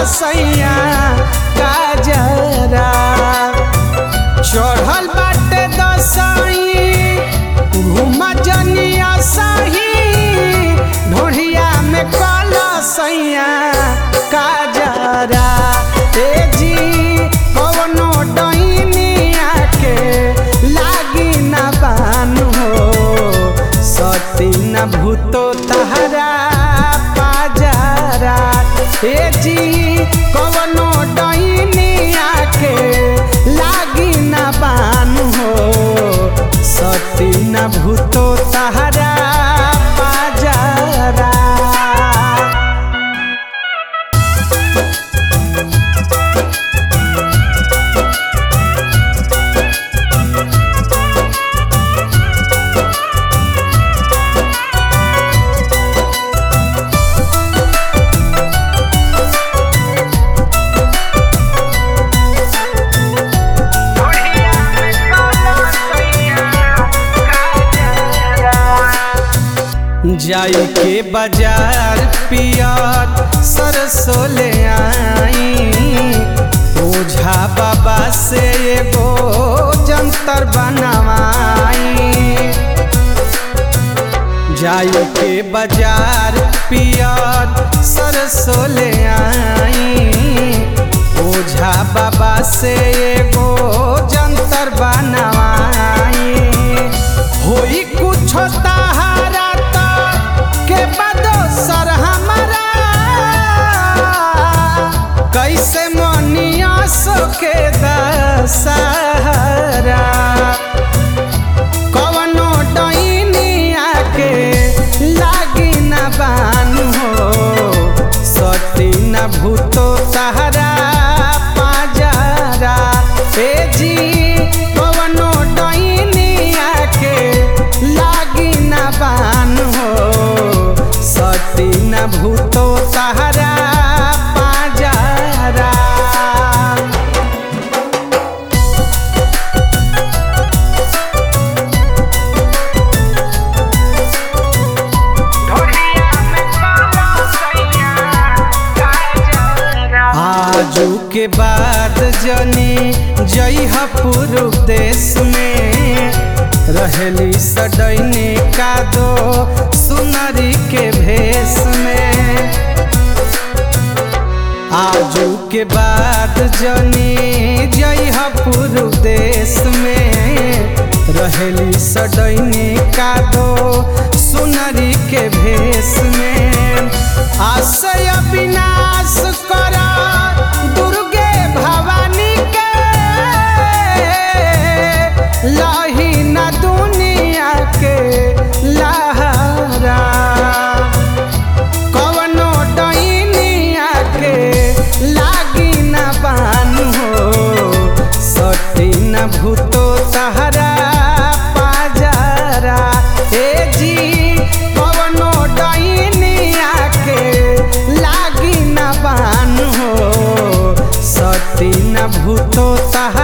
सैया काजरा चढ़ल बाटे दसई घूम जनिया सही ढोढ़िया में कल सैया काजरा ए जी कवनो डैनिया के लागी ना बानु हो सती न भूतो तहरा पाजरा ए जी कवनो डैनिया के लागी ना बानु हो सती न भूतो तहरा पाजरा जाई के बाजार पियर सरसों ले आई ओझा बाबा से एगो जंतर बनवाई जाई के बाजार पियर सरसों ले आई ओझा बाबा से एगो जंतर बनवाई होई कुछ तहारा त के बदो सर हमारा कैसे मनिया सो के दशहरा कवनो डैनिया के लागी न बानु हो सती न भूतो तहरा पाजरा ए जी कवनो डैनिया के लागी न बानु हो सती न भूतो तहरा पाजरा आजू के बाद जनी जइह पूर्व देश में रहेली सडैनी का दो सुनरी के भेष में आजू के बाद जनी जइह पूर्व देश में रहेली सडैनी का दो सुनरी के भेष में आशय विनाश कर दुर्गे भवानी के लाही न दुनिया के लहरा कवनो डैनिया के लागी न बानु हो सती न भूतो तहरा पाजरा ए जी कवनो डैनिया के लागी न बानु हो सती न भूतो तहरा